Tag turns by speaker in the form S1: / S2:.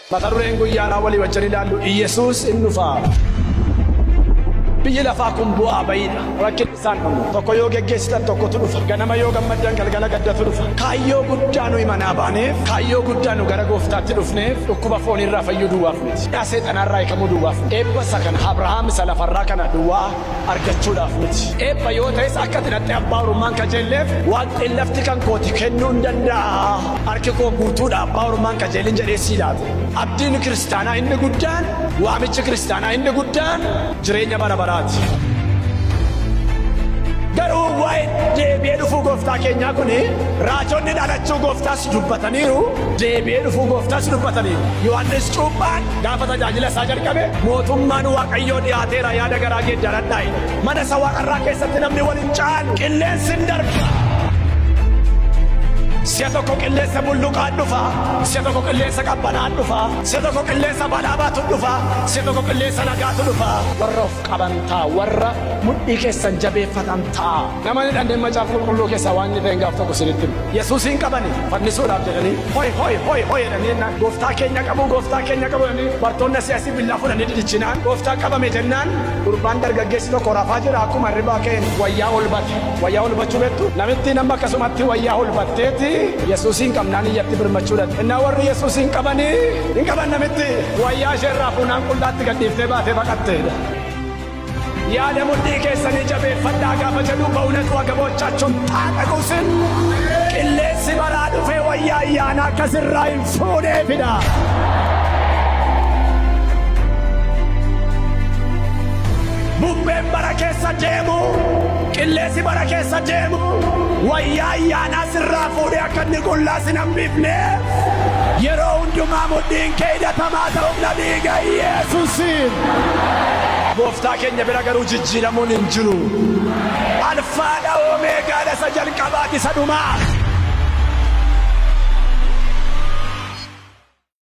S1: Mata dureen guyyaadhaa walii wajjin ilaallu Iyyasuus in dhufaa. Biyyi lafaa kun bu'aa bayiidha. Rakkin isaan qabu. Tokko yoo geggeessitan tokkotu dhufa. Ganama yoo gammaddan galgala gaddatu dhufa. Kaayyoo guddaa nuyi manaa baaneef, kaayyoo guddaa nu gara gooftaatti dhufneef, dhukkuba foonirraa fayyuu duwwaaf miti. Dhaa seexanaarraa hiikamuu duwwaaf miti. Eebba isa kana Abrahaam isa lafarraa kana duwwaa argachuudhaaf miti. Eebba yoo ta'es akka tinatti abbaa orummaan kajeelleef waaqni lafti kan kooti kennuu hin danda'a. Harki koo guutuudha abbaa orummaan kajeelin jedhee siidaate. Abdiin kiristaanaa inni guddaan, waamichi kiristaanaa inni guddaan jireenya bara baraati. Garuu waa'ee deebi'ee dhufuu gooftaa keenyaa kun raajonni dhalachuu gooftaas dubbataniiru deebi'ee dhufuu gooftaas dubbataniiru. Yohaannis Cuuphaan gaafa tajaajila isaa jalqabe mootummaan waaqayyoo dhiyaateera yaada garaa geeddaradhaa mana isa waaqarraa keessatti namni waliin caalu qilleensi hin darba. Si'a tokko qilleensa bulluqaan dhufa. Si'a tokko qilleensa qabbanaan dhufa. Si'a tokko qilleensa badhaabaatu dhufa. Si'a tokko qilleensa nagaatu dhufa. Warra of qaban ta'a. Warra mudhii keessan jabeeffatan ta'a. Namni dhandeen macaafa qulqulluu keessaa waan inni ta'e gaaf tokko sinitti himu. Yesuusiin qabani fannisuudhaaf jedhanii hoi hoi hoi hoi jedhanii jennaan gooftaa keenya qabu gooftaa keenya qabu jedhanii bartoonni siyaasii billaa fudhanii didichinaan gooftaa qabame jennaan gurbaan dargaggeessi tokko rafaa jira akkuma hirribaa ka'een wayyaa ol bate. Wayyaa ol bachuu beektu namitti nama akkasumatti wayyaa ol batteeti yesuusiin qabnaan iyyatti birmachuudha. Innaa warri yesuusiin qabanii hin qaban namitti wayyaa isheerraa fuunaan qullaatti gadhiiftee baatee baqatteedha. Yaada mudhii keessanii jabeeffadhaa gaafa jedhu ba'uunatu agaboochaachuun taadha qusin. Qilleensi baraa dhufee wayyaa ayyaanaa akkasirraa hin fuudheefidha. Bubbeen bara keessa deemu, qilleensi bara keessa deemu, wayyaa ayyaanaa sirraa fuudhee akka inni qullaa sin hambifneef yeroo hundumaa mudhiin kee hidhatamaa ta'uuf na dhiiga Yesuusiin. Gooftaa keenya bira garuu jijjiiramuun hin jiru. Alfaadha Omeegaadha isa jalqabaati isa dhumaa.